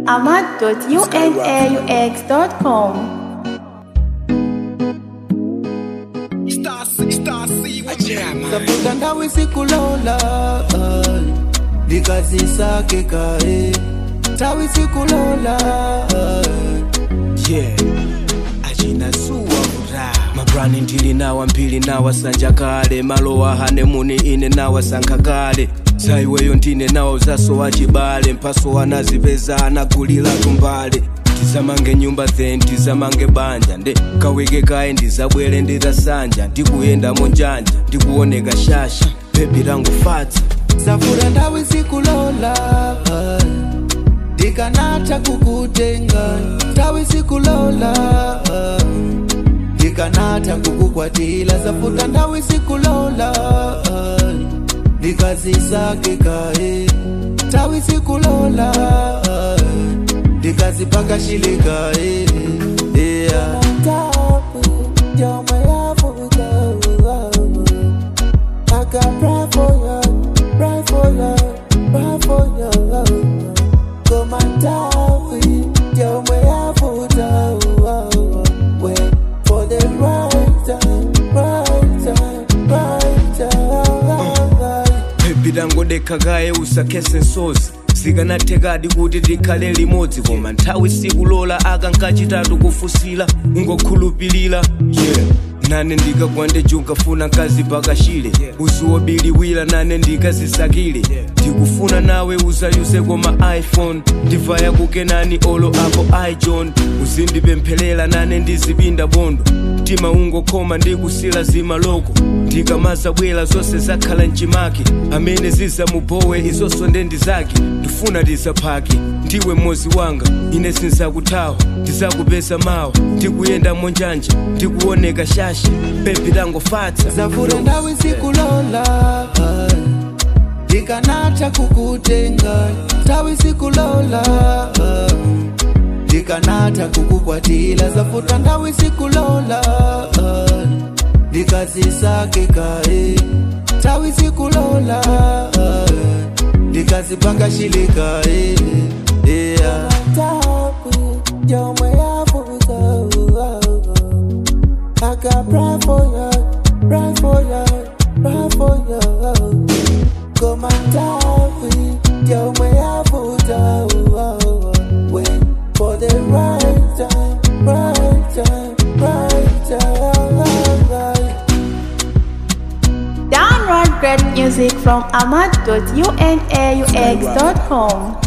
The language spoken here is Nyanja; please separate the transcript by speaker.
Speaker 1: ahmad.unaux.com.
Speaker 2: tafuta ndawe sikulola ay, ndikazisake kae tawi sikulola ay.
Speaker 3: yeah achinasuwa kura mabrani ndili nawa mbili nawa sanja kale malowa hanemuni ine nawa sankha kale zaiweyo ndine nawo zasowa chibale mpaso anazipeza anagulira tumbale tizamange nyumba then tizamange banja nde kawike kaye ndizabwere ndidasanja ndikuyenda monjanja ndikuoneka shasha bebi langu fatsa
Speaker 2: safura ndawe sikulola ay, ndikanatha kukutenga tawi sikulola ay, ndikanatha kukukwatila safuta ndawe sikulola ay, ndikazisake kae tawi sikulola ay, ndikazipakashile kae yeah. I got pray for you, pray for you, pray for you. Come and tell me, tell me how to Wait for the right time, right time, right time.
Speaker 3: bebi langodekha kaye usakhethe nsozi zikanathekadi kuti tikhale limodzi koma nthawi sikulola aka nkachitatu kufusila ungokhulupilira yeah nane ndikagwande junkafuna nkazi pakashile uziwobiliwira nane ndikazisakile ndikufuna nawe uzayuse koma iphone ndivaya kukenani olo apo ijohn uzindipempherera nane ndizipinda bondo mtima ungokhoma ndikusila zimaloko ndikamazabwera zonse zakhala mchimake amene zizamubowe izonso ndendi zake ndifuna tizaphake ndiwe mmozi wanga ine sinzakuthawa ndizakupeza mawa ndikuyenda monjanja ndikuoneka shasha bebi langofatsa
Speaker 2: Safura ndawe sikulola ay, ndikanatha kukutenga tawi sikulola ay, ndikanatha kukukwatila zafuta ndawe sikulola ay, ndikazisake kae tawi sikulola ay, ndikazipakashile kae yeah. I got pray for you, pray for you, pray for you. Come and tell me, tell me how to Wait for the right time, right time, right time.
Speaker 1: Download great music from ahmad.unaux.com.